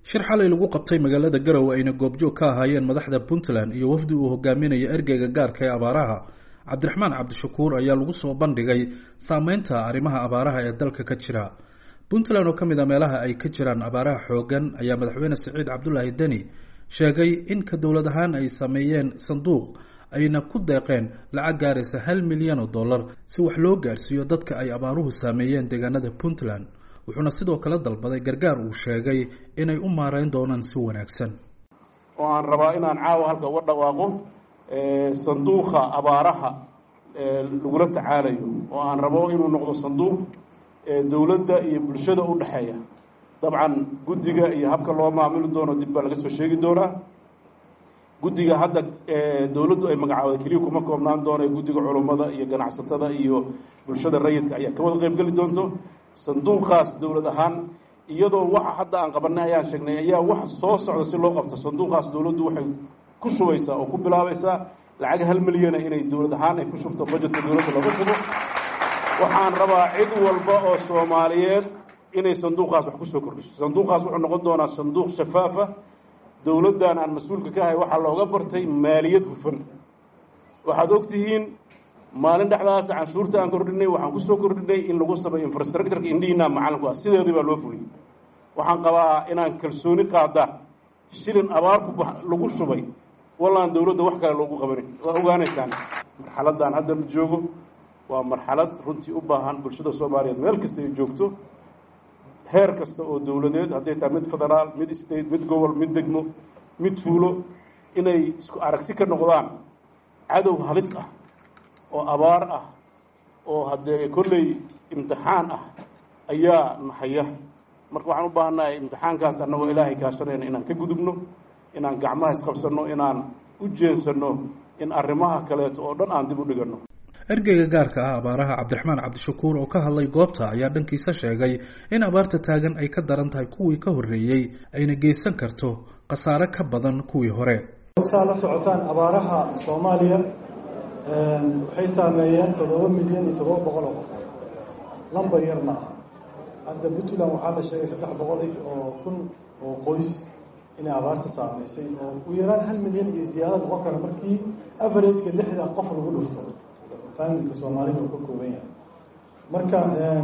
shir xalay lagu qabtay magaalada garowe ayna goobjoog ka ahaayeen madaxda puntland iyo wafdi uu hogaaminayo ergeyga gaarka ee abaaraha cabdiraxmaan cabdishakuur ayaa lagu soo bandhigay saameynta arrimaha abaaraha ee dalka ka jira puntland oo ka mid a meelaha ay ka jiraan abaaraha xoogan ayaa madaxweyne siciid cabdulaahi deni sheegay in ka dowlad ahaan ay sameeyeen sanduuq ayna ku deeqeen lacag gaaraysa hal milyan oo dollar si wax loo gaarsiiyo dadka ay abaaruhu saameeyeen deegaanada puntland wuxuuna sidoo kale dalbaday gargaar uu sheegay inay u maareyn doonaan si wanaagsan oo aan rabaa inaan caawa halka uga dhawaaqo sanduuqa abaaraha lagula tacaalayo oo aan rabo inuu noqdo sanduuq dowladda iyo bulshada u dhexeeya dabcan guddiga iyo habka loo maamuli doono dib baa laga soo sheegi doonaa guddiga hadda dowladdu ay magacaawday keliya kuma koobnaan doona guddiga culummada iyo ganacsatada iyo bulshada rayidka ayaa ka wada qeybgeli doonto sanduuqaas dowlad ahaan iyadoo waxa hadda aan qabanay ayaan sheegnay ayaa wax soo socda si loo qabto sanduuqaas dowladdu waxay ku shubaysaa oo ku bilaabaysaa lacag hal milyana inay dowlad ahaan ay ku shubto budgetka dowladda lagu shubo waxaan rabaa cid walba oo soomaaliyeed inay sanduuqaas wax kusoo kordhiso sanduuqaas wuxuu noqon doonaa sanduuq shafaafa dowladdan aan mas-uulka ka ahay waxaa looga bartay maaliyad hufan waxaad ogtihiin maalin dhexdaas canshuurta aan kordhinay waxaan kusoo kordhinay in lagu sameeyo infrastructureka indhihiinaa macalinku ah sideedii baa loo fuliyey waxaan qabaa inaan kalsooni qaadaan shilin abaarku lagu shubay wallaan dowladda wax kale loogu qabanin waa ogaanaysaan marxaladaan hadda la joogo waa marxalad runtii u baahan bulshada soomaaliyeed meel kasta ay joogto heer kasta oo dowladeed hadday tahay mid federaal mid state mid gobol mid degmo mid tuulo inay isku aragti ka noqdaan cadow halis ah oo abaar ah oo haddee kolley imtixaan ah ayaa nahaya marka waxaan u baahannahay imtixaankaas annagoo ilaahay kaashanayna inaan ka gudubno inaan gacmaha isqabsanno inaan u jeensanno in arrimaha kaleeto oo dhan aan dib u dhiganno ergeyga gaarka ah abaaraha cabdiraxmaan cabdishakuur oo ka hadlay goobta ayaa dhankiisa sheegay in abaarta taagan ay ka daran tahay kuwii ka horreeyey ayna geysan karto khasaare ka badan kuwii hore saa la socotaan abaaraha soomaaliya waxay saameeyeen toddoba milyan iyo toddoba boqol oo qofood lambar yar ma aha hadda puntland waxaa la sheegay saddex boqol oo kun oo qoys inay abaarta saameysay oo ugu yaraan hal milyan iyo ziyaado noqon kara markii averageka lixda qof lagu dhufto familka soomaalida uu ka kooban yahay marka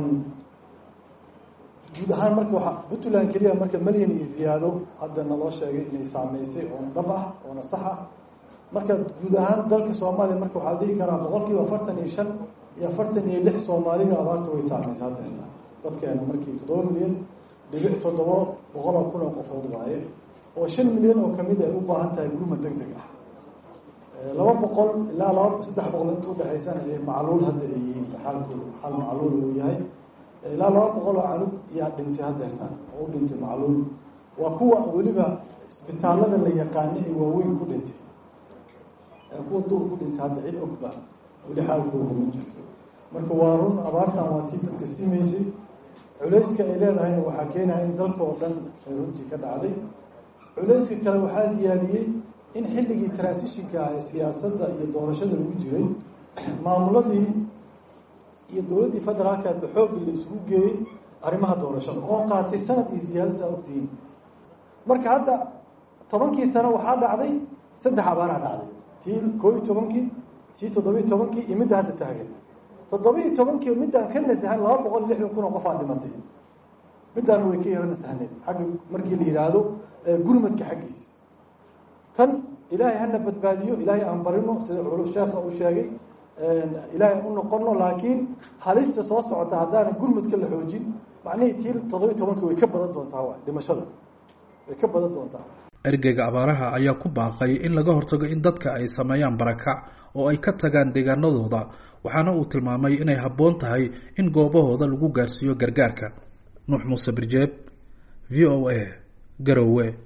guud ahaan marka waa puntland keliya marka malyan iyo ziyaado hadda naloo sheegay inay saameysay oona dhab ah oona sax ah marka guud ahaan dalka soomaaliya marka waxaa la dhihi karaa boqol kiiba afartan iyo shan iyo afartan iyo lix soomaalida abaarta way saameysay hadda dadkeena markii toddoba milyan dhibic toddoba boqol oo kun oo qofood waaye oo shan milyan oo kamid ay u baahan tahay gurma deg deg ah laba boqol ilaa laba saddex boqol inta udhexaysana macluul hadda ay yihiin xaalkooda xaal macluul uu yahay ilaa laba boqol oo canug yaa dhintay haddeertaan oo u dhintay macluul waa kuwa weliba isbitaalada la yaqaano ee waaweyn ku dhintay kuwa duur ku dhintay hadda cid ogba weli xaalkooda ma jirto marka waa run abaartan waa tii dadka simaysay culayska ay leedahayna waxaa keenaya in dalka oo dhan ay runtii ka dhacday culayska kale waxaa siyaadiyey in xilligii transitionka ah ee siyaasadda iyo doorashada lagu jiray maamuladii iyo dowladdii federaalkaadba xoogga la isugu geeyey arrimaha doorashada oo qaatay sanad iyo siyaada saa ogtihiin marka hadda tobankii sano waxaa dhacday saddex abaaraa dhacday tii koo iyo tobankii tii toddobiiyo tobankii iyo midda hadda taagan toddoba-iyo tobankii middaan ka nasahan laba boqol iyo lixdan kun oo qofaa dhimatay middaana way ka yaro nasahneed xagga markii la yidhaahdo gurmadka xaggiisa tan ilaahay hana badbaadiyo ilaahay aan barino sida sheekha uu sheegay ilaahay u noqono laakiin halista soo socota haddaana gurmadka la xoojin macnihii tii toddoba-iyo tobankii way ka badan doontaa wa dhimashada way ka badan doontaa ergeyga abaaraha ayaa ku baaqay in laga hortago in dadka ay sameeyaan barakac oo ay ka tagaan deegaanadooda waxaana uu tilmaamay inay habboon tahay in goobahooda lagu gaarsiiyo gargaarka nuux muuse birjeeb v o a garowe